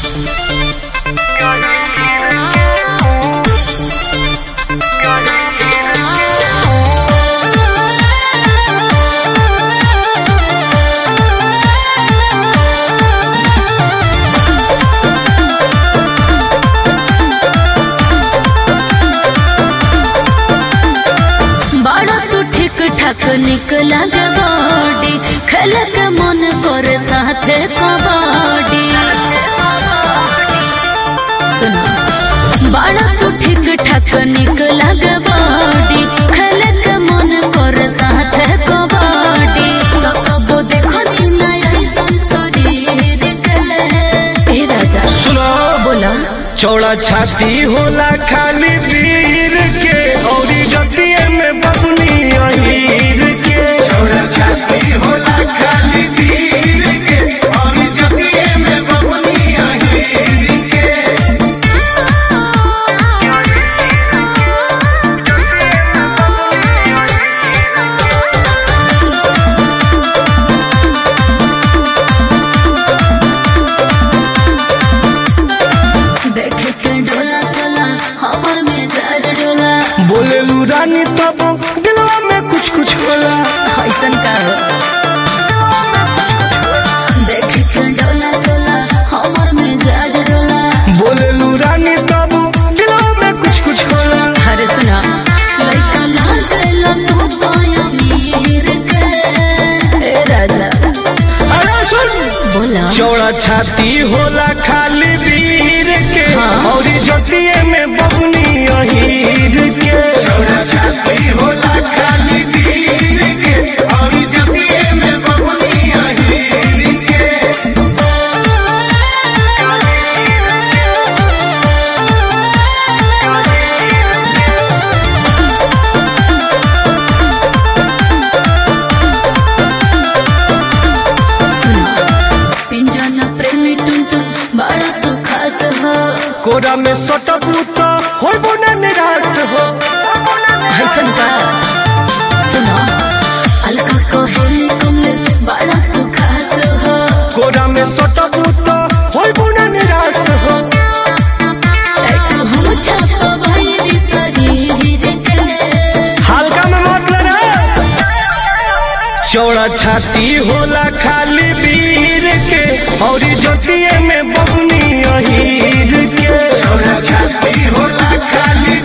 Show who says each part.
Speaker 1: बड़ा तू ठीक ठाक निक लगे बॉडी खेल के मन करे साथे कबड्डी सुनो बड़ा तू ठीक ठाक निक लगे बॉडी खेल के मन करे साथे कबड्डी तो कबो देखो नी नया शरीर के ए राजा
Speaker 2: सुनो
Speaker 1: बोला
Speaker 2: चौड़ा छाती होला खाली वीर के औरी जतिये में बबनी अहीर के
Speaker 3: छोरा छाती होला खाली वीर के और जतिये में बबनी अहीर के
Speaker 1: देख के डोला सोला हमर मिजाज डोला
Speaker 2: बोलेलू रानी तब दिलवा में कुछ कुछ होला
Speaker 1: ऐसन का हो देख के डोला सोला हमर मिजाज डोला
Speaker 2: बोलेलू रानी तब दिलवा में कुछ कुछ होला
Speaker 1: अरे सुना लइका लागल तू पाया मीर के ए राजा
Speaker 2: अरे सुन
Speaker 1: बोला
Speaker 2: चौड़ा छाती होला खाली वीर के
Speaker 1: हाँ।
Speaker 2: औरी जतिये में बबनी अहीर के
Speaker 3: छोरा छाती होला खाली वीर के और जतिये में बबनी अहीर के
Speaker 1: सुना पिंजन प्रेमी टुन टुन बड़ा तू खास हो
Speaker 2: कोरा में सटबू तो होबो ना निराश हो
Speaker 1: ऐसन का सुना अलका कोहेली तुमने से बड़ा तू खास हो
Speaker 2: कोरा में सटबू तो होबो ना निराश हो
Speaker 1: एक हम छापो भाई भी शरीर के
Speaker 2: हल्का में मत लेना चौड़ा छाती होला खाली वीर के औरी जतिये में बबनी अहीर के
Speaker 3: छोरा छाती होला खाली